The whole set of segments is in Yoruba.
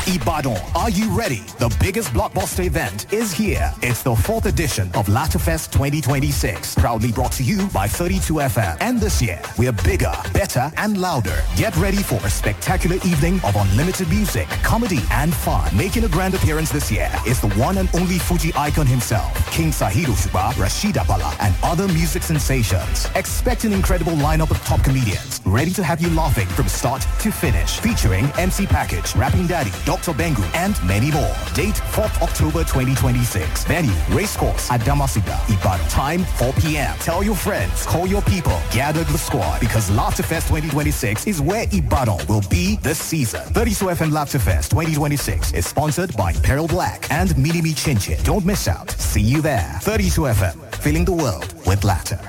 Ibadan, are you ready? The biggest blockbuster event is here. It's the fourth edition of Latafest 2026, proudly brought to you by 32FM. And this year, we're bigger, better, and louder. Get ready for a spectacular evening of unlimited music, comedy, and fun. Making a grand appearance this year is the one and only Fuji icon himself, King Sahiru Shuba, Rashida Bala, and other music sensations. Expect an incredible lineup of top comedians, ready to have you laughing from start to finish. Featuring MC Package, Rapping Daddy, Dr. Bengu, and many more. Date 4th October 2026. Venue, Racecourse at Damasiga, Ibadan. Time 4 p.m. Tell your friends, call your people, gather the squad because Laughterfest 2026 is where Ibadan will be this season. 32 FM Laughterfest 2026 is sponsored by Peril Black and Minimi Chinchin. Don't miss out. See you there. 32 FM, filling the world with laughter.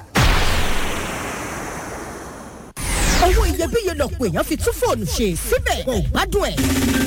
owó iyebíye lọ̀pọ̀ èèyàn fi tún fóònù ṣe síbẹ̀ kò gbádùn ẹ̀.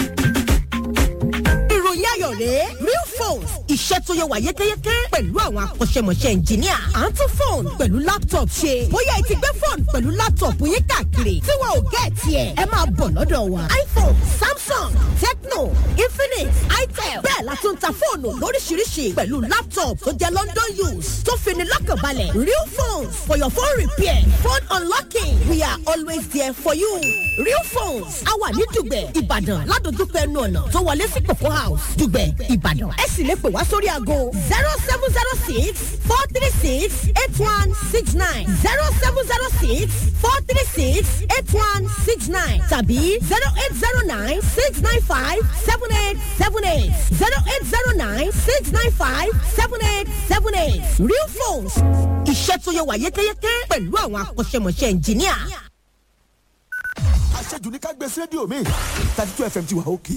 ìròyìn ayọ̀ rèé real phones iṣẹ́ tó yẹ wà yékéyéké pẹ̀lú àwọn akọ́ṣẹ́mọṣẹ́ ẹnjìníà à ń tún fóònù pẹ̀lú laptop ṣe bóyá ẹ ti gbé fóònù pẹ̀lú laptop yín káàkiri tí wọn ò gẹ́ tiẹ̀ ẹ máa bọ̀ lọ́dọ̀ wa iphone samsung tecno infinix itel bẹ́ẹ̀ la tún ta fóònù lóríṣiríṣi pẹ̀lú laptop tó jẹ́ london use tó fini lọ́kànbalẹ̀ real phones for your phone repair phone unlocking we are always there for you real phones a wà ní dùgbẹ̀ ìbàdàn ládojúkọ ẹnu ọ̀nà tó wọlé sí coco house dùgbẹ̀ ìbàdàn ẹ sì lè pè wá sórí aago zero seven zero six four three six eight one six nine zero seven zero six four three six eight one six nine tàbí zero eight zero nine six nine five seven eight seven eight zero eight zero nine six nine five seven eight seven eight real phones iṣẹ́ tó yẹ wà yékéyéké pẹ̀lú àwọn akọ́ṣẹ́mọṣẹ́ ẹnjìníà. àṣejù ní ká gbé sí rédíò mi thirty two fm ti wà òkè.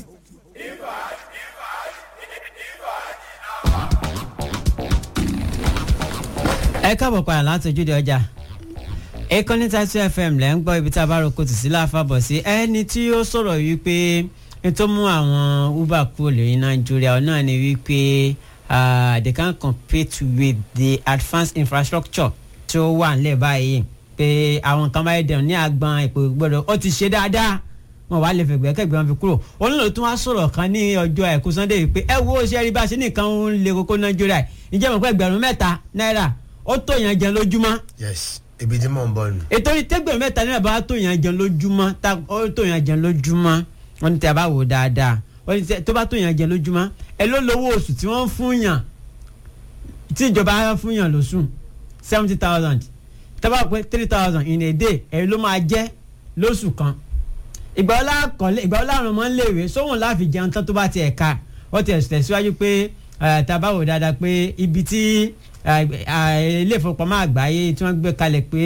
ẹ káàbọ̀ padà láti ojúde ọjà ìkànnì tàìtù fm lẹ́ ń gbọ́ ibi tá a bá roko tì sí láfàbọ̀ sí ẹni tí ó sọ̀rọ̀ wípé ní tó mú àwọn uber kúrò lórí nàìjíríà náà ni wípé uh, they can compete with the advanced infrastructure tí ó wà nílẹ̀ báyìí pé àwọn nǹkan báyìí dẹ̀rùn ní àgbọn ìpò gbọ́dọ̀ ó ti ṣe dáadáa wọn wà lè fẹ̀gbẹ́ kẹ̀gbẹ́ wọn fi kúrò onílò tí wọ́n sọ̀rọ̀ kan ní ọjọ́ àìkú sunday wípé ẹ wo ṣe rí bá ṣe nìkan ń le koko nàìjíríà ìjẹ́ mọ̀ pé ẹgbẹ̀rún mẹ́ta náírà ó tó yàn jẹun lójúmọ́ yes ibi tí mò ń bọ̀ nù. ètò ìtẹ́gbẹ̀rún mẹ́ta náírà bá tó yàn jẹun lójúmọ́ tá ó tó yàn jẹun lójúmọ́ wọ́n ní tí a bá wò dáadáa wọ́n ní tó bá tó yàn jẹun lójúmọ́ ẹ ló lówó oṣù tí wọ́n ń fún yàn tí ìjọba fún yàn lóṣù seventy thousand tọ́ba pé three thousand in a day ẹ̀rí ló máa jẹ́ lóṣù kan ìgbà ọlá kọ̀lé ìgbà ọlá àrùn mọ́ ń léèwé sóhun láfi jẹun tán tó bá tiẹ̀ ka wọ́n ti tẹ̀síwájú pé tàbá wò dáadáa pé ibi tí ilé ìfowópamọ́ àgbáyé tí wọ́n gbé kalẹ̀ pé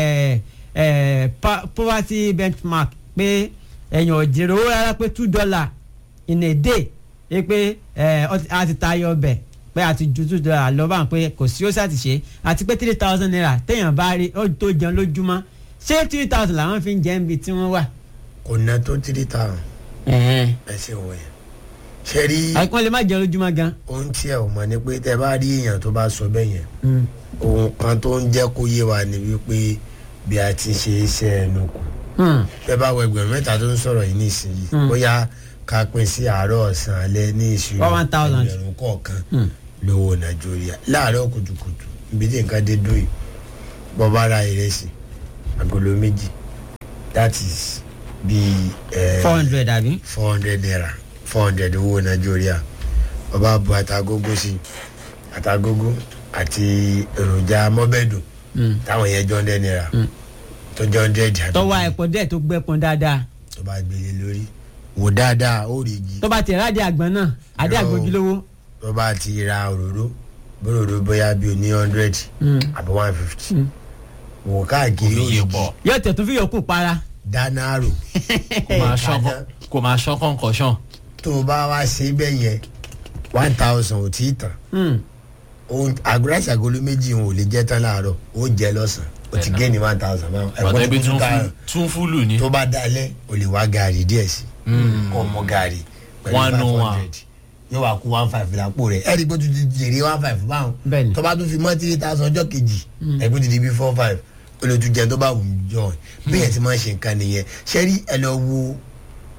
poverty benchmark pé ẹ̀yàn òjèrò rárá pé two dollar in a day pé a ti tayọ ọbẹ̀ pé a ti ju two dollar lọ bá ń pé kò sí ó ṣàti ṣe àti pé three thousand naira téèyàn bá rí ó tó jẹun lójúmọ́ ṣé three thousand làwọn fi ń jẹun níbi tí wọ́n wà. kò ná tó three thousand. ẹ ṣe wọ yẹn ṣe rí. àìkún lè má jẹun lójúmọ́ gan. ohun tí ẹ ò mọ̀ ni pé tẹ bá rí èèyàn tó bá sọ bẹ́ẹ̀ yẹn ohun kan tó ń jẹ́ kó yé wa ni wípé bí a ti ṣe iṣẹ́ ẹnu kù. tẹ bá wọ ẹgbẹ̀rún mẹ́ta tó ń sọ̀rọ̀ yìí nísìnyí bóyá ká pín sí àárọ̀ ọ̀sán alẹ́ ní ìṣúná one thousand ẹgbẹ̀rún kọ̀ọ̀kan lówó nàìjíríà láàárọ̀ kùtùkùtù ibi tí nǹkan dé dúró yìí bọ́ bá ra ìrẹsì agolo méjì that is bíi. four hundred àbí. four hundred naira four hundred owó nàìjíríà ọba bu àtàgógó sí àtàgógó àti èròjà mọ́bẹ́dùn táwọn yẹn jọ hundred naira tó jọ hundred. tọwọ́ ẹ̀pọ̀ díẹ̀ tó gbẹ́pọn dáadáa. tó bá gbélé lórí wò dáadáa ó rí igi. tó bá tiẹ̀ ráde àgbọn náà adé àgbójúlówó. tó bá ti ra òróró bóròrò bóyá bíi oní hundred àbí one fifty wò káàkiri ó rí igi. yóò tẹ̀ tún fi yòókù para. dáná rò. kò máa ṣán kọ̀ǹkọ̀ṣán. tó o bá wá ṣe bẹ́ẹ̀ yẹn one thousand ò tí ì tàn àgùrásì àgolo méjì wọn ò lè jẹ́ tán láàárọ̀ ó jẹ́ lọ́sàn-án o ti gé ní one thousand máa ẹ̀kọ́ ẹbí tún fúlù ni. tó bá dalẹ̀ o lè wá gaari díẹ̀ sí kó o mọ gaari pẹ̀lú One five oh one. hundred yóò wá kú one five lápò rẹ̀ ẹ̀rí bó tún ti jèrè one five báwọn Bẹ́ẹ̀ni. tó bá tún fi mọ́ three thousand ọjọ́ kejì ẹ̀gbọ́n ti di bí four five o lè tún jẹun tó bá wù ú jọ bí yẹn ti máa ń ṣe nǹkan nìyẹn ṣé rí ẹ lọ wo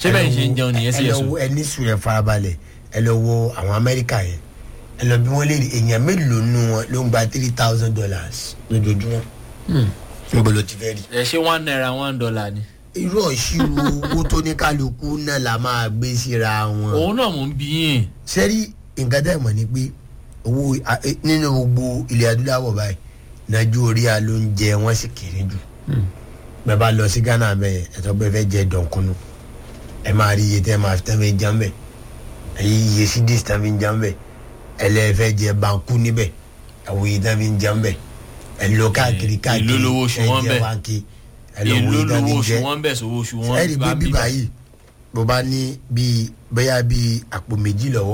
ṣé bẹ́ẹ̀ ṣe ń jẹun nìyẹn sí ẹ lọ ẹ̀sùn wo ẹni sùn rẹ farabalẹ̀ ẹ lọ wo àwọn amẹ́ríkà yẹn ẹ lọ bí wọ́n lè rí èèyàn mélòó nù wọn ló ń gba three thousand dollars lójoojúmọ́ níbo ló ti fẹ́ rí. ẹ ṣé one naira one dollar ni irú ọ̀ṣirò owó tó ní kálukú náà la máa gbé síra wọn. òun náà mò ń bí yín sẹ́rí nǹkan tẹ́ ẹ̀ mọ̀ ni pé owó a- e- nínú gbogbo ilẹ̀ adúláwọ̀ báyìí nàìjíríà ló ń jẹ wọ́n sì kéré jù bẹ́ẹ̀ bá lọ sí ghana bẹ́ẹ̀ ẹ̀tọ́ bẹ́ẹ̀ fẹ́ jẹ dọ̀nkunu ẹ máa rí iye tẹ́ ẹ máa fi tẹ́ fi jẹun bẹ́ẹ̀ ẹ̀yí iye sídìs tẹ́ fi jẹun bẹ́ẹ̀ ẹlẹ́fẹ́ jẹ banku níbẹ̀ ẹ̀wọ̀ iye tẹ́ fi jẹun bẹ́ẹ̀ ẹ lọ káàkiri káàkiri ìlú lówó oṣù wọn ẹ jẹ bẹ́ẹ̀. wáńkì ẹ lọ wo ìlú iye tẹ́ fi lówó jẹ oṣù wọn bẹ̀ sówó oṣù wọn ẹ rí i pé bá ń bí bíbá yìí bó bá ní bíi bóyá bíi àpò méjì lọ́wọ́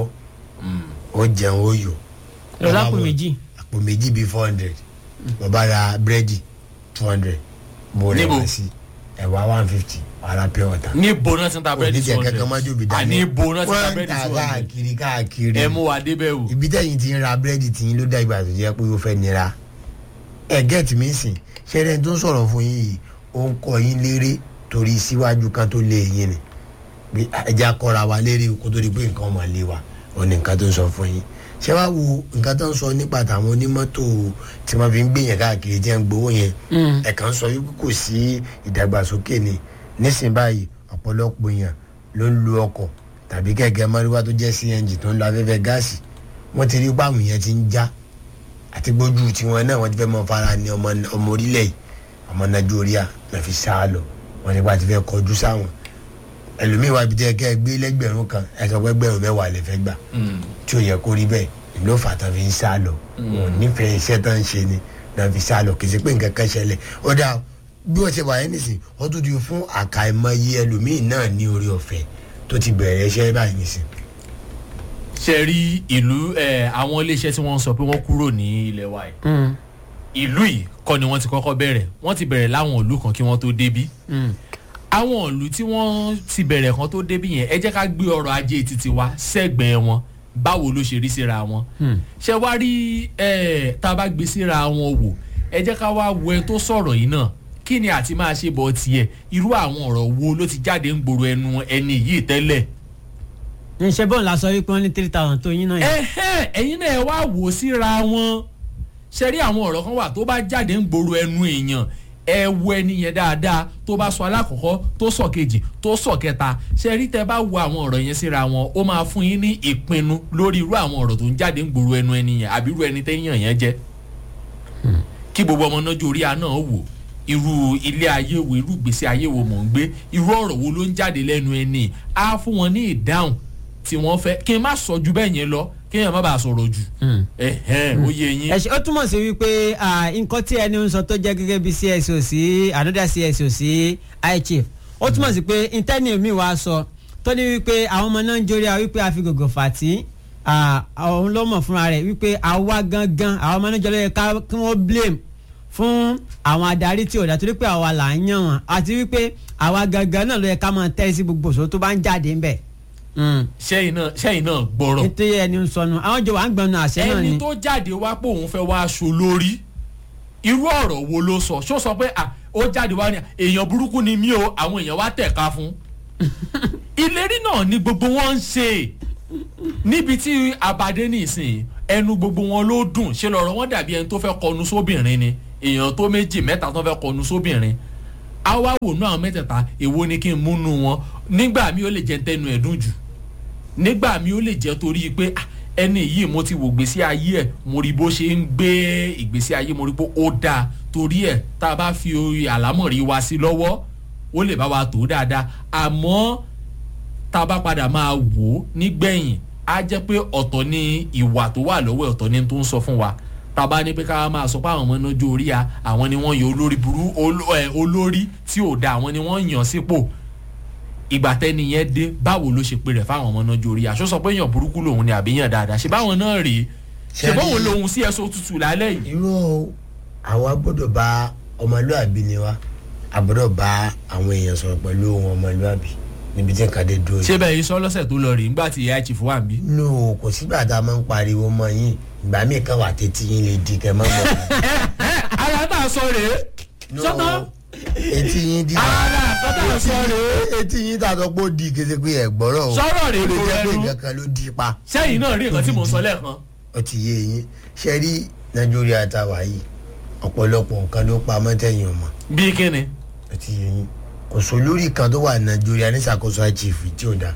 ó jẹun ó yò. Lọ lápò méjì. àpò méjì bíi four hundred mo bá ra búrẹ́dì two hundred mo rẹ̀ Níbo? wá sí ẹ̀wà one fifty wàrà pure water. níbo náà ti ń ta búrẹ́dì oníjẹ two kankan má jóbi hundred dání. àní ibo náà ti ń ta wọ́n ń búrẹ́dì ta two hundred káàkiri káàkiri. ẹ mú wa débẹ̀ wò ibi tẹ́yìn ti ń ra búrẹ́dì tí yín ló dá ìgbà tó jẹ́ pé ó fẹ́ nira. ẹ gẹ́ẹ̀tì mi sìn ṣẹ́rẹ́ tó ń sọ̀rọ̀ fún yín yìí ó ń kọ́ yín léré torí síwájú kan tó lé yín ni bí ẹja kọ́ra wa léré kó tó di pé nǹkan ọmọ lé wa ó ní nǹkan tó ń sọ fún yín ṣé wàá wo nǹkan tó ń sọ nípa tàwọn onímọ́tò tí wọ́n fi ń gbé yẹn káàkiri tí wọ́n ń gbowó yẹn ẹ̀ka ń sọ wípé kò sí ìdàgbàsókè ni nísìnyí báyìí ọ̀pọ̀lọpọ̀ èèyàn ló ń lo ọkọ̀ tàbí kẹ̀kẹ́ mọ́ríwá tó jẹ́ cng tó ń lo afẹ́fẹ́ gáàsì wọ́n ti rí pàmò yẹn ti ń já àti gbójú tiwọn náà wọ́n ti fẹ́ mọ fara ní ọmọ ọmọ orílẹ̀ yìí ọmọ nàìjíríà náà fi sá lọ wọ́n nípa ti fẹ́ kọjú sáwọn ẹlòmíín wá ibi tí ẹ kẹ́ ẹ gbé lẹ́gbẹ̀rún kan ẹ sọ pé gbẹ̀rún mẹ́wàá lè fẹ́ gbà tí ò yẹ kó rí bẹ́ẹ̀ ìlú fàtà fi ń sá lọ wọn nífẹ̀ẹ́ iṣẹ́ tó ń ṣe ni náà fi sá lọ kì í ṣe pé nǹkan kan ṣẹlẹ̀ ó dáa bí wọ́n ṣe wà yẹn nìsín wọ́n tún di fún àkàìmọye ẹlòmíín náà ní orí ọ̀fẹ́ tó ti bẹ̀rẹ̀ iṣẹ́ báyìí nìsín. ṣe rí ìlú ẹ àwọn iléeṣẹ́ tí wọ́n ń sọ pé wọ́n kúrò ní ilẹ̀ wa yìí ìlú yìí kọ́ ni wọ́n ti kọ́kọ́ bẹ̀rẹ̀ wọ́n ti bẹ̀rẹ̀ láwọn ìlú kan kí wọ́n tó débí àwọn ìlú tí wọ́n ti bẹ̀rẹ̀ kan tó débí yẹn ẹ jẹ́ ká gbé ọrọ̀ ajé títí wa sẹ́gbẹ̀ẹ́ wọn báwo ló ṣe rí síra wọn ṣe wá rí ẹ tá a bá gbé síra wọn wò ẹ jẹ́ ká wá wo ẹ tó sọ̀rọ̀ yìí náà kí ni àti máa ṣe bọ̀ tiẹ̀ irú àwọn ọ̀rọ̀ wo ló ti jáde ń gbòòrò ẹnu ẹni yìí tẹ́lẹ̀ ṣe bọ́ọ̀lù la sọ wípé wọ́n ní three thousand tó yín náà yẹn. ẹhẹ́ ẹ̀yin náà ẹ wá wò ó síra wọn ṣe rí àwọn ọ̀rọ̀ kan wà tó bá jáde ń gbòòrò ẹnu èèyàn ẹ wo ẹni yẹn dáadáa tó bá sọ alákọ̀ọ́kọ́ tó sọ kejì tó sọ kẹta ṣe rí tẹ bá wo àwọn ọ̀rọ̀ yẹn síra wọn ó máa fún yín ní ìpinnu lórí irú àwọn ọ̀rọ̀ tó ń jáde ń gbòòrò ẹnu ẹni yẹn àbí irú ẹni tẹ́yàn yẹn jẹ́ kí gbogbo ọmọ náà jórí àná wò irú ilé ayé wo irú ìgbésí ayé wo mò ń gbé irú ọ̀rọ̀ wo ló ń jáde lẹ́nu ẹni á fún wọn ní ìdáhùn tí wọ́n fẹ́ kí n má sọ ju bẹ́ẹ̀ yẹn lọ kí èèyàn má bàa sọ̀rọ̀ jù ẹ̀hẹ́n ó yé yín. ẹ ṣe ó túmọ̀ sí wípé ah, nǹkan tí ẹni ń sọ tó jẹ́ gẹ́gẹ́ bí cso sí another cso sí high chief ó túmọ̀ sí pé intanet mi wàá sọ tó ní wípé àwọn ọmọ nàìjíríà wípé a fi gògò fàtí òun ló mọ̀ fúnra rẹ̀ wípé àwa gangan àwọn ọmọ nàìjíríà yẹ ká kí wọ́n blame fún àwọn adarí tí ò dá torí pé àwa là ń yàn wọn àti wípé àwa gangan náà ló yẹ ká máa tẹ́ sí gbogbo òṣòro tó bá ń jáde ńbẹ̀. sẹ́yìn náà sẹ́yìn náà gbọ́rọ̀ nítorí ẹni ń sọnù àwọn jọ wà ń gbọnú àṣẹ náà ni. ẹni tó jáde wá pé òun fẹ́ wá aṣọ lórí irú ọ̀rọ̀ wo ló sọ ṣó sọ pé à ó jáde wá ní èèyàn burúkú ni mí o àwọn èèyàn wá tẹ̀ka fún ìlérí náà ni gbogbo wọn ń ṣe níbi tí abadé nìsín ẹnu gbogbo wọn ló dùn ṣe lọ́rọ̀ wọn dàbí ẹni tó fẹ́ kọnu sóbìnrin ni èèyàn tó méjì mẹ́ta tó fẹ́ kọnu sóbìnrin a wá wò nú àwọn mẹ́tẹ̀ẹ̀ta èwo ni kí n múnú wọn nígbà mi ó lè jẹ́ tẹnu ẹ̀dùn jù nígbà mi ó lè jẹ́ torí pé ah, ẹni yìí mo ti wò gbèsè ayé ẹ̀ mo rí bó ṣe ń gbé ìgbésí ayé mo rí pé ó dáa torí ẹ̀ tá a bá fi orí àlámọ̀rí wa sí lọ́wọ́ ó lè bá wa tó dáadáa àmọ́ tá a bá padà máa wò ó nígbẹ̀yìn á jẹ́ pé ọ̀tọ̀ ni ìwà tó wà lọ́wọ́ ẹ̀, ọ̀tọ̀ ni tó ń sọ fún wa tá a bá ní pé ká máa sọ pé àwọn ọmọ náà jó orí a àwọn ni wọ́n yọ olórí burú olo- ẹ̀, olórí tí ò da àwọn ni wọ́n yàn sípò ìgbà tẹ́ni yẹn dé báwo ló ṣe pé rẹ̀ fáwọn ọmọ náà jó orí a ṣó sọ pé èèyàn burúkú lòun ni àbí yàn dáadáa ṣe báwọn náà rèé ṣe Ṣé báwọn rí- lòun sí ẹ̀sọ́ tútù lálẹ́ yìí. irú àwa gbọ́dọ̀ bá ọmọlúàbí ni wa a gbọ́dọ̀ bá àwọn èèyàn sọ̀rọ̀ pẹ̀lú ohun ọmọlúàbí níbi tí nǹkan dé dúró ṣé yìí. bẹ́ẹ̀ yìí sọ lọ́sẹ̀ tó lọ rèé nígbà tí ìyá chief wà ń bí. nù kò sígbà tá a máa ń pariwo mọ yín ìgbà míì kan wà tètè yín lè di kẹ mọ́ mọ́. ara tá a sọ rèé No, sọ́tọ́ etí yín dí. ara nǹkan tá à ń sọ rèé etí yín tà sọ pé ó di kété pé ẹ̀ gbọ́rọ̀ o Sọ̀rọ̀ rèé ó lè kò jẹ́ pé rẹnu. nǹkan kan ló di pa sẹ́yìn náà rí nǹkan tí mò ń sọ lẹ́ẹ̀kan ó ti yé yín ṣe rí nàìjíríà tá a wà yìí ọ̀pọ̀lọpọ̀ nǹkan ló pa mọ́tẹ́yìn ọmọ bíi kíni ó ti yé yín kò sọ lórí kan tó wà nàìjíríà ní ìṣàkóso àjìfì tí ò dá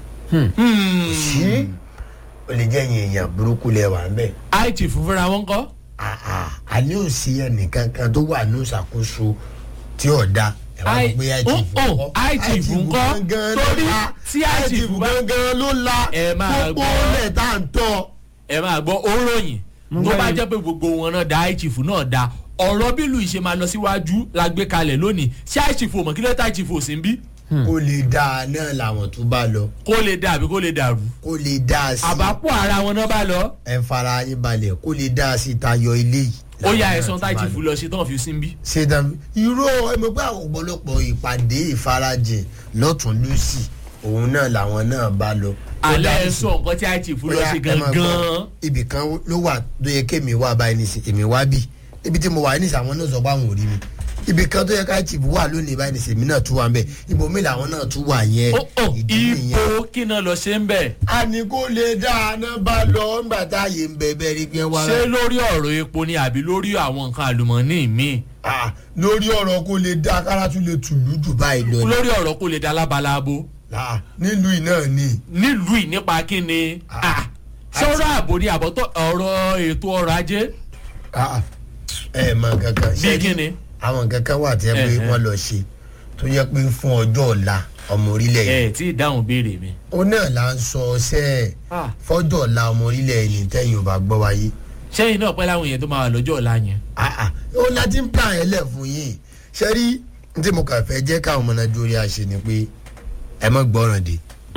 sí ó lè jẹ́ yín èèyàn burúkú lẹ wà ń bẹ̀ àìtì fúnfúnra wọn kọ́ àní ò sí ẹnìkan kan tó wà ní ìṣàkóso tí ò dá ẹ wá sọ pé àìtìfù oh, àìtìfù ńkọ́? Torí tí àìtìfù bá- gangan ló la Ẹ máa gbogbo gbọ́. lẹ̀ tá à ń tọ́ ẹ máa gbọ́ oròyìn Mo tó gbọ́ bá yín. jẹ́ pé gbogbo wọn náà da àìtìfù náà da ọ̀rọ̀ bí ìlú ìṣe máa lọ síwájú la gbé kalẹ̀ lónìí ṣé àìtìfù ò mọ̀ kí ló tá àìtìfù ò sí ń bí kó lè dáa náà làwọn tó bá lọ kó lè dà àbí kó lè dàrú kó lè dáa sí àbápọ̀ ara wọn náà bá lọ ẹ fara yín balẹ̀ kó lè dáa sí tayọ ilé yìí. ó yà làwọn ẹ̀sán náà tó bá táìtìfù lọ. lọ ṣe tán fi sí ń bí. ṣe dàbí irú ẹmọ pé àwọn ọ̀pọ̀lọpọ̀ ìpàdé ìfarajìn lọ́tún lọ́sì òun náà làwọn náà bá lọ. alẹ́ ẹ̀sán nǹkan tí àìtìfù lọ Bóyá ṣe ẹ máa gbọ́, gangan ibì kan ló wà tó yẹ kémi wà báyìí ní sìn èmi wá bì ibi tí mo wà ní sìn àwọn náà sọ pé àwọn ò rí mi ibì kan tó yẹ ká tìbú wà lónìí báyìí ní sìn èmi náà tún wà ń bẹ̀ ibo mi làwọn náà tún wà yẹn ó ó ìdí nìyẹn. ipò kí náà lọ ṣe ń bẹ̀ a ní kó lè dáa náà bá lọ ńgbà tá a yè ń bẹ bẹ́ẹ̀ rí pé wá. ṣé lórí ọ̀rọ̀ epo ni àbí lórí àwọn nǹkan àlùmọ́ọ́nì míì Ah, lórí ọ̀rọ̀ kó lè dáa kára tún lè tùlú jù báyìí lọ. ni. lórí ọ̀rọ̀ kó lè da lábalábo Ah, nílùú iná ni. nílùú yìí nípa kí ni Ah. Ah, sọ̀rọ̀ ààbò ni àbọ̀tọ̀ ọ̀rọ̀ ètò ọrọ̀ ajé Ah, ẹ mọ kankan. Bí kíni? àwọn kankan wà tí ẹ pé Ẹ̀hẹ̀. wọ́n lọ ṣe tó yẹ pé fún ọjọ́ ọ̀la ọmọ orílẹ̀ ẹ yìí. tí ì dáhùn béèrè mi. ó náà là ń sọ ọsẹ́ ẹ̀ Ah. fọ́jọ́ ọ̀la ọmọ orílẹ̀ yìí ní tẹ́yìn ò bá gbọ́ wáyé. sẹ́yìn náà pẹ́ láwọn èèyàn tó máa wà lọ́jọ́ ọ̀la yẹn. Ah, ah, ó láti ń plan ẹ̀ lẹ̀ fún yín ṣe rí ní tí mo kàn fẹ́ jẹ́ káwọn ọmọ nàìjíríà ṣe ni pé ẹ mọ̀ gbọ́ràn dé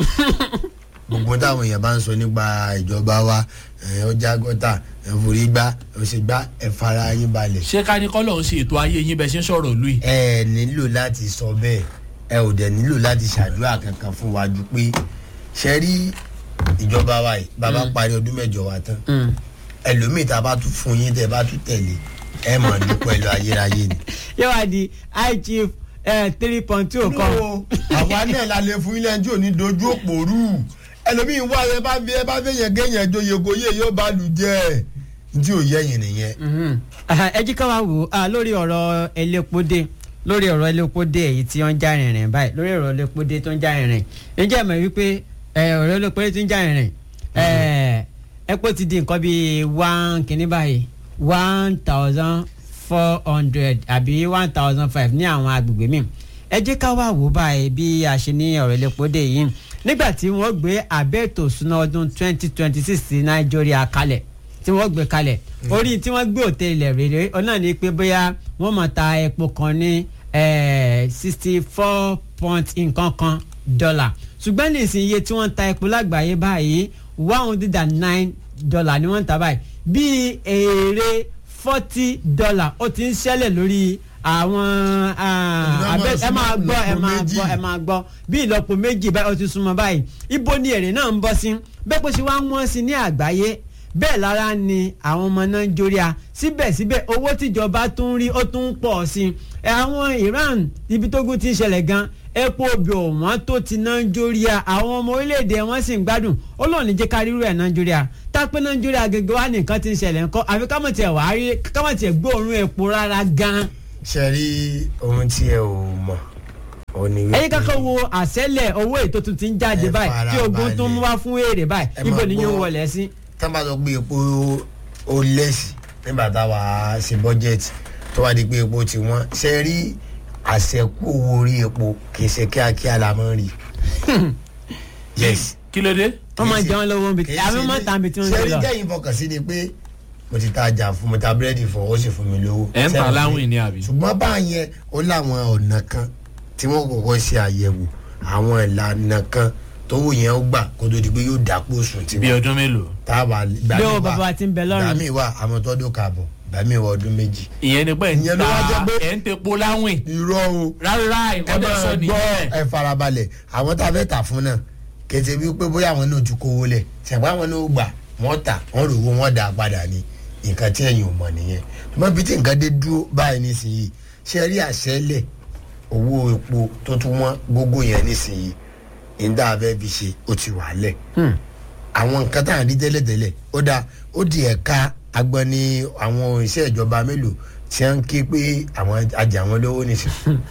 gbogbo táwọn èèyàn bá ń sọ nípa ìjọba wa ẹ̀, ọjà gọ́tà ẹ̀, forí gbá ọ̀sẹ̀ gbá ẹ̀ fara yín balẹ̀ ṣé ká ní kọ́lọ̀ ń ṣe ètò ayé yín bẹ́ẹ̀ ṣe ń sọ̀rọ̀ lù yìí. ẹ nílò láti sọ bẹ́ẹ̀ ẹ ò dẹ̀ nílò láti ṣàdúrà kankan fún wa ju pé ṣe rí ìjọba wa yìí bàbá parí ọdún mẹ́jọ wa tán ẹlòmíì tá a bá tún fún yín tẹ́ ẹ bá tún tẹ̀lé ẹ mọ̀ dúpẹ́ lọ ayérayé ni. yóò wá di high chief three point two kan. no àwa náà la lè fún ilé ẹjọ́ ní dojú òpó rú ẹlòmíì wá ẹ bá fi ẹ bá fi yẹn géyàn joyè goyè yóò bá lù jẹ ntí ò yẹ yẹn nìyẹn. Mhm. Ah, ẹ jí ká wá wò ó lórí ọ̀rọ̀ elépodé lórí ọ̀rọ̀ elépodé èyí tí wọ́n ń já rìnrìn báyìí lórí ọ̀rọ̀ elépodé tó ń já rìnrìn ǹjẹ́ ẹ mọ̀ wípé eh, ọ̀rọ̀ elépodé tó ń já rìnrìn eh, epo ti di nǹkan bíi one kìíní báyìí one thousand four hundred àbí one thousand five ní àwọn agbègbè míì ẹ jẹ́ ká wá wò báyìí bí a ṣe ní ọ̀rọ̀ elépodé yìí nígbà tí wọ́n gbé abẹ́ ètò ìṣúná ọdún twenty twenty six sí nàìjíríà kalẹ̀ tí wọ́n gbé kalẹ̀ orí tí wọ́n gbé òtẹ́ ilẹ̀ rere ọ̀nà ni pé bóyá wọ́n máa ta epo kan ní sixty four point nǹkan kan dọ́là ṣùgbọ́n nísìnyí iye tí wọ́n ń ta epo lágbàáyé báyìí one hundred and nine dollar ni wọ́n ń ta báyìí bíi èrè forty dollar ó ti ń ṣẹlẹ̀ lórí àwọn ah, abẹ́ ẹ máa gbọ́ ẹ máa gbọ́ ẹ máa gbọ́ bí ìlọ́po méjì báyìí ó ti súnmọ́ báyìí ibo ni èrè náà ń bọ́ sí bẹ́ẹ̀ bó ṣe wá ń wọ́n sí ní àgbáyé bẹ́ẹ̀ lára ni àwọn ọmọ nàìjíríà síbẹ̀síbẹ̀ owó tìjọba tún rí ó tún pọ̀ sí i ẹ, àwọn Iran ibi tógun ti ń ṣẹlẹ̀ gan epo obì òwọ́n tó ti nàìjíríà àwọn ọmọ orílẹ̀-èdè wọn sì ń gbádùn ó lọ́ọ̀ ní jẹ́ ká rírú ẹ̀ nàìjíríà tápẹ́ nàìjíríà gẹ́gẹ́ wá nìkan ti ń ṣẹlẹ̀ ńkọ́ àfi ká mọ̀ tiẹ̀ wá rí ká mọ̀ tiẹ̀ gbóòórùn epo rárá gan ṣe rí ohun tí ẹ ò mọ̀ ò ní wípé ẹ̀yin kankan wo àṣẹlẹ̀ owó ètò tún ti ń jáde Ẹ báyìí tí ogun tún mú wá fún èrè Ẹ báyìí máa ibo ni yóò gbọ́. wọlé sí. tá a bá sọ pé epo ó lẹ́sì nígbà tá a wà á ṣe bọ́jẹ̀tì tó wá di pé epo ti wọ́n ṣe rí àṣẹkù owó orí epo kì í ṣe kíákíá la máa ń rí. yes kí ló dé. wọ́n máa jẹun lọ́wọ́ níbi kì í àmì ṣe máa ní- tàn bí tí wọ́n ń gbé ṣe lọ. rí jẹ́yìn fọkàn sí ni pé mo ti ta ọjà fún mo ta búrẹ́dì fún ó sì fún mi lówó. ẹ̀ ń ta Ṣé láwìn ni àbí. ṣùgbọ́n báyẹn ó láwọn ọ̀nà kan tí wọ́n kọ́kọ́ ṣe àyẹ̀wò àwọn ìlànà kan tówó yẹn ó gbà kó tó di pé yóò dàpọ̀ sùn tí bí wọ́n ọdún mélòó. tá a wà gbà bí mí owó wà bàbá ti ń bẹ gbà lọ́rùn. mí wà àmọ́ tọ́dún kààbọ̀ gbà mí wà ọdún méjì. ìyẹn ni pé ẹ̀ ń Ìyẹn ló wá jẹ́ ta pé- ẹ̀ ń tepo láwìn. irọ́ o rárá ẹ nǹkan tẹ̀ sọ máa gbọ́ nìyẹn. ẹ farabalẹ̀ àwọn tá a fẹ́ tà fún náà kẹsẹ̀ wípé bóyá àwọn náà ti kówó lẹ̀ ṣẹ̀gbọ́n àwọn náà ó gbà wọ́n tà wọ́n rò wó wọ́n dà padà ní nǹkan tí ẹ̀yin ò mọ̀ nìyẹn ṣùgbọ́n bí tí nǹkan dé dúró báyìí nísìnyí ṣe rí àṣẹlẹ̀ owó epo tó tún wọ́n gógó yẹn nísìnyí ìdá abẹ́ fi ṣe ó ti wà lẹ̀ àwọn nǹkan tá à ń rí tẹ́lẹ̀tẹ́lẹ̀ ó dáa ó di ẹ̀ka agbọn ní àwọn iṣẹ́ ìjọba mélòó tí wọ́n ń ké pé àwọn ajá wọn lówó nìsín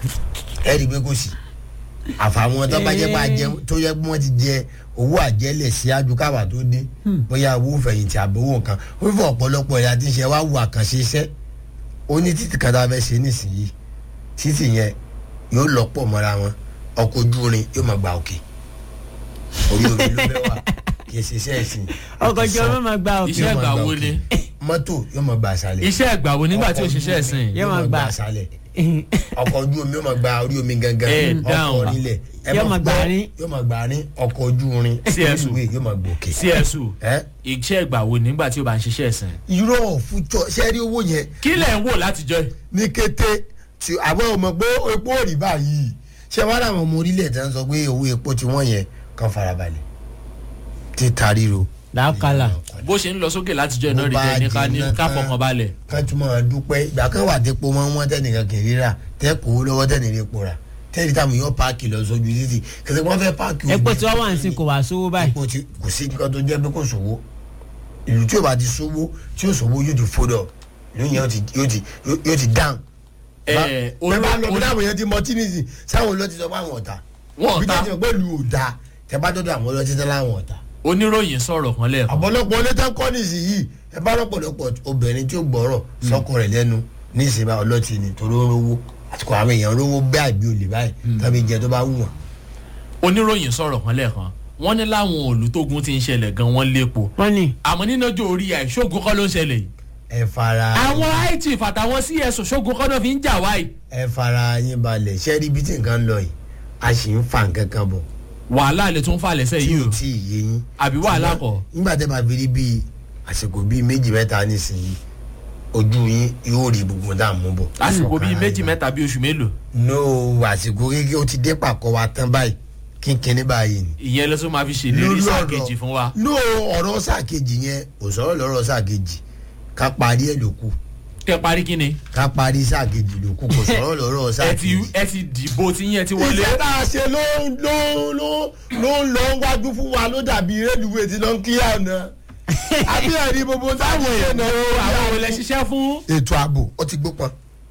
ẹ rí i pé kò sí àfàwọn tó bá jẹ́ pé ajẹ́ tó yẹ pé wọ́n ti jẹ owó àjẹlẹ̀ síájú káwa tó dé bóyá owó fẹ̀yìntì àbówó nǹkan ó fọ ọ̀pọ̀lọpọ̀ ẹ̀yà tí ń ṣe wá wù àkànṣe iṣẹ́ ó ní títì kan tá a fẹ́ ṣe nísìnyí títì yẹn yóò lọ́pọ̀ mọ́ra wọn ọkọ̀ ojú irin yóò máa gba òkè orí omi ló fẹ́ wà kì í ṣe iṣẹ́ ìsìn ọkọ̀ ìjọ ló máa gba òkè Iṣẹ́ yóò máa ẹgbàá gba wo òkè. ni? mọ́tò yóò máa gba àṣálẹ̀ iṣẹ́ ẹgbà wo nígbà tí Ọkọ̀ òṣìṣẹ́ ojú ẹ̀sìn omi Yóò máa gba. àṣálẹ̀ ọkọ̀ ojú omi yóò máa gba orí omi gangan Eh, ọkọ̀ down. onílẹ̀ ẹ Yóò máa máa gba gbọ́, àárín. yóò máa gba àárín ọkọ̀ ojú irin CSO. ìwé yóò máa gbòkè. csu ẹ iṣẹ́ ẹgbà wo nígbà tí ó bá ń ṣiṣẹ́ ẹ̀sìn. irọ́ fújọ ṣẹ́ẹ́rí owó yẹn kí lẹ̀ ń wò látijọ́ yìí? ní kété tí àwọn ọmọ pé epo ò rí báyìí ṣé wàá làwọn ọmọ orílẹ̀ èdè ń sọ pé owó epo tí wọ́n yẹn kan farabalẹ̀ títa ríro. làákàlà bó ṣe ń lọ sókè látijọ́ iná Bó rí bá bẹ́ẹ̀ ní ká ní jiná ká tán. fọkàn balẹ̀. ká tún máa dúpẹ́ ìgbà kan wà tẹ́po máa ń wọ́n tẹ́nìkan kì í rírà tẹ́kọ̀ lọ́wọ́ tẹ́nìkan epo rà tẹ́nì táwọn yóò páàkì lọ sójú títì kẹsẹ̀ wọ́n fẹ́ páàkì epo tí wọ́n wà ń sìn kò wá sówó báyìí epo tí kò sí nǹkan tó jẹ́ pé kò sówó ìlú tí yóò bá ti sówó tí yóò sówó yóò ti fódọ̀ ìlú yẹn yóò ti yóò ti yóò ti dáhùn. Ẹ, bẹ́ẹ̀ olú- bá lọ bí olú- táwọn yẹn ti mọ tínísì sáwọn olóòtú sọ pé àwọn ọ̀tá Wọ́n bí ọ̀tá. tẹ́tí pé lu ọ̀dà tẹ́ bá dọ́dọ̀ àwọn olóòtú tẹ́lá àwọn ọ̀tá oníròyìn sọ̀rọ̀ kan lẹ́ẹ̀kan. ọ̀pọ̀lọpọ̀ létà kọ́ nísìnyí ẹ bá lọ́pọ̀lọpọ̀ obìnrin tí ó gbọ́rọ̀ sọ́kọ rẹ̀ lẹ́nu nísìnyí bá ọlọ́tì ni torí ó ń rówó àti kò àwọn èèyàn rówó bẹ́ẹ̀ àbí olè báyìí tàbí jẹ tó bá wù wọ́n. oníròyìn sọ̀rọ̀ kan lẹ́ẹ̀kan wọ́n ní láwọn olùtógun ti ń ṣẹlẹ̀ gan wọ́n lépo wọ́n ní àmọ́ nínájọ́ orí àìṣógun kọ́ ló ń ṣẹlẹ̀ yìí. ẹ fara àwọn it fàtàwọn cs ṣógun kọ́ náà fi ń jà wáyé. ẹ fara yín balẹ̀ ṣé rí ibi tí nǹkan ń lọ yìí a sì ń fa nǹkan kan bọ̀ wàhálà lè tún fà lẹ́sẹ̀ tí yìí ò o tí ì yé yín. àbí wàhálà kọ́. nígbà tẹ́ bá fi rí bíi àsìkò bíi méjì mẹ́ta nísìnyí ojú yín yóò rí gbogbo tá à ń mú bọ̀. lásìkò bíi Ọkàn méjì ara mẹ́ta bíi oṣù mélòó no àsìkò kékeré ó ti dé pàkọ́ wa tán báyìí kínkínní báyìí ni. ìyẹn ló tún máa fi ṣèlérí sáà kejì fún wa. no ọ̀rọ̀ sáà kejì yẹn kò sọ̀rọ̀ lọ́rọ̀ sáà kejì ká parí ẹ̀ ló kù kẹ parí kí ni. ká parí sáà kejì ló kù kò sọ̀rọ̀ lọ́rọ̀ sáà ẹ ti kejì. ẹ ti dìbò tí yẹn ti wọlé. iṣẹ́ tá a ṣe ló ló ló ló ń lọ wájú fún wa ló dàbí rélùwé tí ló ń kíyà náà àbí ẹ̀rí gbogbo táwọn èèyàn náà ó àwọn olè ṣiṣẹ́ fún. ètò ààbò ó ti gbópọn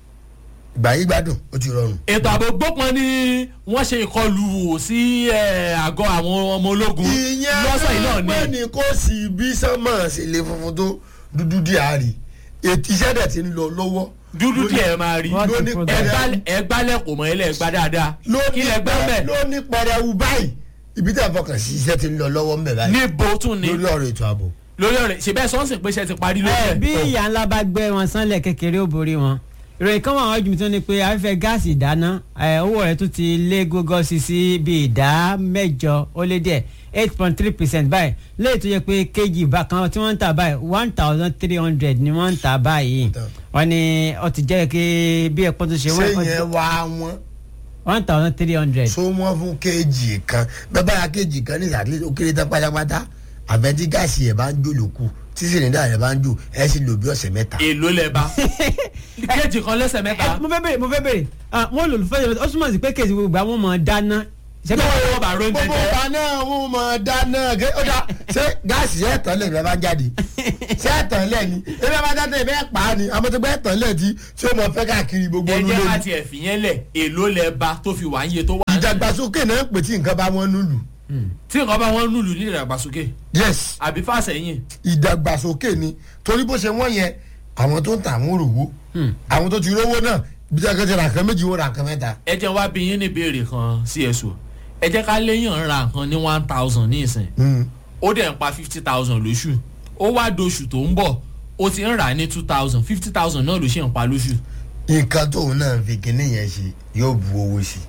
ìgbà yìí gbádùn ó ti rọrùn. ètò ààbò gbópọn ni wọ́n ṣe ìkọlù sí ẹ, àgọ́ àwọn ọmọ ológun ìyẹn lọ́sẹ̀ yìí náà pé ni. ní kò sí bí sánmà ṣe lè funfun tó dúdú díẹ̀ àárí ètò iṣẹ́ dẹ̀ ti ń lọ lọ́wọ́. dúdú díẹ̀ máa rí Wọ́n ti lóní produce. pẹrẹwu ẹgbálẹ̀ kò mọ ilé ẹgbá dáadáa kí lẹ gbá bẹ́ẹ̀ lóní pẹrẹwu báyìí ibi tẹ̀ fọkàn sí iṣẹ́ ti ń lọ lọ́wọ́ ń bẹ̀ báyìí níbo tún ni lórí ọ̀rọ̀ ètò ààbò. lórí ọ̀rẹ́ ṣe bẹ́ẹ̀ sọ́ọ̀sì pé ṣe ti parí lórí ẹ ẹ̀. bí ìyá ńlá bá gbé wọn sánlẹ̀ kékeré ó borí wọn ìròyìn kan wà wọ́n jù mí tó ní pé afẹ́fẹ́ gáàsì ìdáná ẹ, owó rẹ̀ tún ti lé gógó sí sí bí ìdá mẹ́jọ ó lé díẹ̀ eight point three percent báyìí léyìí tó yẹ pé kejì bákan tí wọ́n ń tà báyìí one thousand three hundred ni wọ́n ń tà báyìí Tán. wọ́n ní ó ti jẹ́ kí bí ẹ̀pọ́n tó ṣe ṣé wọ́n yẹn wá wọn one thousand three hundred. so wọn fún kéèjì kan bẹ́ẹ̀ bá ya kéèjì kan ní ìsàkílẹ̀ ó kéré tán pátápátá àfẹ́tí gáàsì ẹ̀ bá ń jò lóku tí sìnìdá rẹ̀ bá ń jò ẹ̀ sì lò bí ọ̀sẹ̀ mẹ́ta. èló lẹ bá kéèjì kan lẹ́sẹ̀ mẹ́ta ẹ mo fẹ́ bèrè mo fẹ́ bèrè ah, wọ́n lò lùfẹ́ yẹn ó túmọ̀ sí pé kejì gbogbo àwọn ọmọ dáná. ṣé bí lọ́wọ́ bá ró ń gbogbo jẹjẹ ọba náà wọn mọ dáná ké ó dá ṣé gáàsì ẹ̀ tán lẹ̀ ní ẹ bá jáde ṣé ẹ̀ tán lẹ̀ ni ẹ bá bá jáde ẹ bẹ́ẹ̀ pa á ni àmọ́ tó bẹ́ẹ̀ tán lẹ̀ tí tí ó mọ fẹ́ káàkiri gbogbo ẹ ọdún jẹ́ ká lónìí. tiẹ̀ fìyẹn lẹ̀ èló lẹ bá tó fi wà ń iye tó wà ń ìdàgbàsókè náà ń pè tí nǹkan bá wọn nílùú. tí nǹkan bá wọn lùlù ní ìdàgbàsókè yes àbí fàṣẹyìn ìdàgbàsókè ni torí bó ṣe wọ́n yẹn àwọn tó ń tà wọ́n rówó àwọn tó ti rówó náà bí jákè ti ra nǹkan méjì wọ́n ra nǹkan mẹ́ta. ẹ jẹ́ wá bí yín ní ìbéèrè kan cso ẹ jẹ́ ká léyàn ra nǹkan ní one thousand ní ìsìn ó dẹ̀ ń pa fifty thousand lóṣù ó wá doṣù tó ń bọ̀ ó ti ń rà ní two thousand fifty thousand náà ló ṣe ń pa lóṣù nǹkan tóun náà fi kinní yẹn ṣe yóò bu owó sí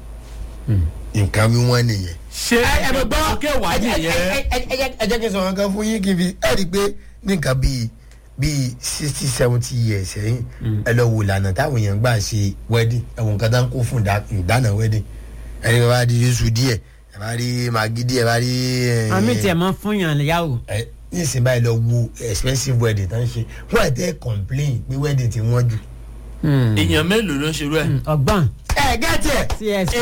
i nǹkan wíwọ́n nìyẹn. ṣé ìdàgbàsókè wà nìyẹn ẹ jẹ́ kí n sọ wọn kan fún yín kí n fi ẹ rí i pé ní nǹkan bíi bíi sixty seventy years sẹ́yìn ẹ lọ wò lànà táwọn èèyàn gbà ṣe wedding ẹ̀wọ̀n nǹkan tá ń kó fún ìdá- ìdáná wedding ẹni bá rí yéṣu díẹ̀ ẹ bá rí magi díẹ̀ ẹ bá rí. ẹ, àmì tiẹ̀ máa ń fún yàn yàwó. ẹ nísìnyí báyìí lọ wo expensive wedding tó ń ṣe wọ́n ẹ̀ tẹ́ complain pé wedding ti wọ́n jù èèyàn mélòó ló ń ṣerú ẹ̀ ọgbọ́n ẹ gẹ́tì ẹ̀ csc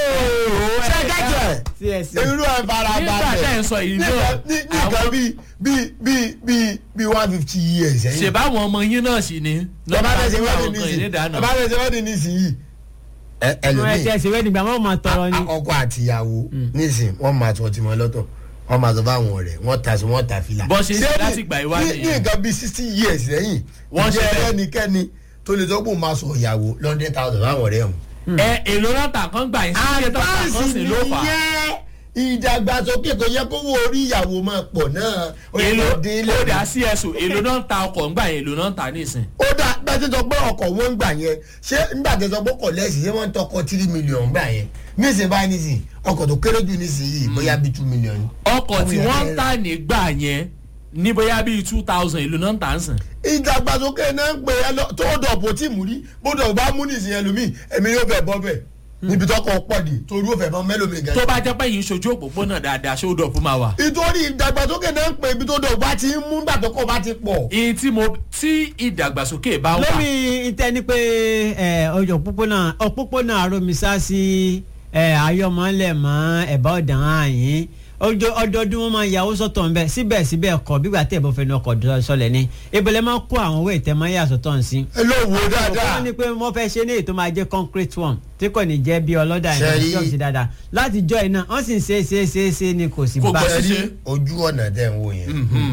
ṣe gẹ́tì ẹ̀ csc irú ẹ̀ fara nígbà tẹ́ ẹ̀ sọ yìí náà ní nǹkan bíi bíi bíi bíi bíi one fifty years ẹ̀yìn. ṣèbáwọn ọmọ yín náà sì ni bàbá tẹ̀ ṣe wẹ́ẹ̀dì kan nísìnyí ìlédàánà bàbá tẹ̀ ṣe wẹ́ẹ̀dì nísìnyí. ẹ wọn ẹ ẹlòmíì tẹ ṣe wẹ́ẹ̀dì gbà wọ́n máa tọrọ ni. ọkọ àtìyàwó nísìnyí wọ́n máa tọ́ ọtí mọ́ lọ́tọ̀ wọ́n máa sọ fáwọn ọ̀rẹ́ wọ́n ta sí wọ́n ta fìlà. Bọ́ ṣe ń ṣe Ṣé ní- láti ìgbà ìwádìí ní ní yẹn. nǹkan bíi sixty years lẹ́yìn Wọ́n ṣe ìjẹ́ bẹ́ẹ̀. ẹnikẹ́ni tó lè sọ pé òun máa sọ ìyàwó lọ́ndẹ̀ thousand fáwọn ọ̀rẹ́ wọn. ẹ èlò náà tà kán gbà yín sí iye tó tà kán advance sì ló fà á nìyẹn ìdàgbàsókè tó yẹ kówó orí ìyàwó máa pọ̀ náà ó yẹ èlò kó dín ó dà lẹ́nu. cso èlò náà ń ta ọkọ̀ ńgbà yẹn èlò náà ń ta nísìn ó dá bẹ́ẹ̀ tí sọ pé ọkọ̀ wọn ń gbà yẹn ṣé nígbà tí sọ pé kọ̀ lẹ́sìn ṣé wọ́n ń tọkọ tírí mílíọ̀nù gbà yẹn nísìnyí báyìí nísìnyí ọkọ̀ tó kéré jù nísìnyí bóyá bíi two mílíọ̀nù. ọkọ̀ tí Ọmọ wọ́n ìyá ń tà nígbà yẹn ní bóyá bíi two thousand èlò náà ń tà ń sìn ìdàgbàsókè náà ń pè é lọ tó dọ̀bù tí mú rí bódò bá mú nísìnyí ẹlòmíì èmi yóò fẹ́ bọ́ bẹ́ẹ̀ níbi tọkọ̀ pọ̀ dé torí ó fẹ́ bọ́ mẹ́lòmíì gan. tó bá jẹ́ pé yìí ń ṣojú òpópónà dáadáa ṣé ó dọ̀pọ̀ máa wà. ìtorí ìdàgbàsókè náà ń pè ibi tó dọ̀bù bá ti ń mú nígbà tó kọ̀ bá ti pọ̀. ìyìn tí mo tí ìdàgbàsókè bá wà lórí ìtẹ́ni pé ẹ, ọjọ́ òpópónà òpópónà àròmísá sí ẹ, ayọ́mọ́lẹ̀ mọ́ ẹ̀bá ọ̀dàn àyín ọjọ́ ọdọọdún wọn máa ń yàwó sọ́tọ̀ ń bẹ síbẹ̀síbẹ̀ ọkọ̀ bígbà tẹ̀ bọ́ fẹnu ọkọ̀ dọ́ sọlẹ̀ ni ìbẹ̀lẹ̀ máa kó àwọn owó ìtẹ́ máa yà sọ́tọ̀ ń sí. ẹ ló wo dáadáa. wọ́n ní pé wọ́n fẹ́ ṣe ní èyí tó máa jẹ́ concrete one tí kò ní jẹ́ bí ọlọ́dà Ṣé rí- ìjọba sí dáadáa láti jọ iná wọ́n sì ń ṣe é ṣe é ṣe é ṣe ni kò sí Kò bá gbọ́ ẹ sí- rí ojú ọ̀nà tẹ̀ ń wò yẹn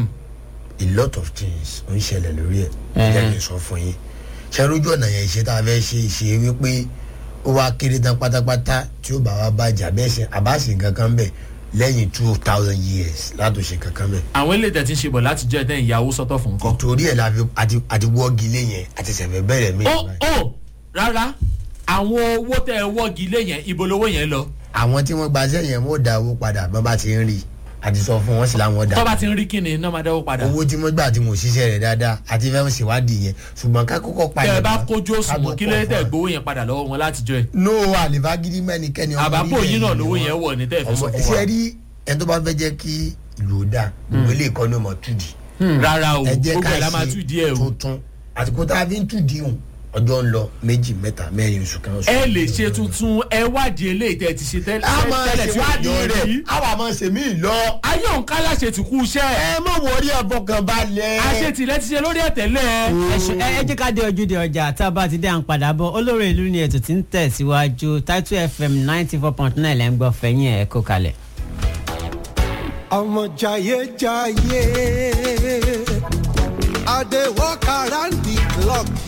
a lot of things ó ń ṣẹlẹ̀ lórí ẹ̀ Eh. jẹ́ kí n sọ fún yín ṣe lójú ọ̀nà yẹn ìṣe tá a fẹ́ ṣe ìṣe wípé ó wá kéré tán pátápátá tí ó bá wá bàjẹ́ àbẹ́sẹ̀ àbáṣe kankan bẹ̀ lẹ́yìn two thousand years látòṣe kankan bẹ̀ àwọn ilé ìtẹ̀ tí ń ṣe bọ̀ láti jẹ́ ẹ̀tẹ́ ìyàwó sọ́tọ̀ fún nǹkan. torí ẹ̀ la fi àti àti wọ́gi lé yẹn àti sẹ̀fẹ̀ bẹ̀rẹ̀ mí. ó ó rárá àwọn owó tẹ ẹ wọ́gi lé yẹn ibo lowó yẹn lọ àwọn tí wọ́n gbaṣẹ́ yẹn wọ́n da owó padà bọ́n bá ti ń rí àti sọ fún wọn sí làwọn dà tó bá ti ń rí kíni náà máa dáwó padà. owó tí mo gbà tí mo ṣiṣẹ́ rẹ̀ dáadáa àti fẹ́ ṣèwádìí yẹn ṣùgbọ́n ká kọ́kọ́ pa tẹ ẹ yẹn bá mọ́, kójú ká òṣùwọ̀n tó kí pọ̀ ló fún tẹ̀ wa. gbowó yẹn padà lọ́wọ́ wọn látijọ́ ẹ̀. no àlèfagídí mẹ́nikẹ́ni ọmọ àbápò orílẹ̀ yín náà yìí lówó ni yẹn wọ́n. wọ̀ ní tẹ́ ẹ fẹ́ ọmọ sọ fún ṣe wa. rí ẹni tó bá fẹ́ jẹ́ kí ìlú dà ìwé lè kọ́ ní ọmọ túdì rárá o ẹ jẹ́ gbogbo ká ẹ̀ la máa ṣe tú díẹ̀ o. tuntun àsìkò tá a fi ń túdì hùn ọjọ́ ń lọ méjì mẹ́ta mẹ́rin oṣù kan oṣù ẹ kan, lè oṣù ṣe kan. tuntun ẹ wádìí eléyìí tẹ ti ṣe tẹ́lẹ̀ a máa tẹ́lẹ̀ tí ò ṣèwádìí yọrí. rẹ̀ a wà máa ṣèmí lọ. ayé òǹkà láṣẹ tìkú iṣẹ́ ẹ má wọrí ẹ̀fọ́kàn balẹ̀. àṣetìlẹ́ ti ṣe lórí ẹ̀ tẹ́lẹ̀. ẹ ṣe- ẹ ẹ jẹ́ ká dé ojúde ọjà tá a bá ti dé à ń padà bọ̀ olórí ìlú ni ètò tí ń tẹ̀síwájú Title FM ninety four point nine lẹ́ ń gbọ́ fẹ̀yìn ẹ̀ kó kalẹ̀. ọmọ jayé jayé i dey work around the clock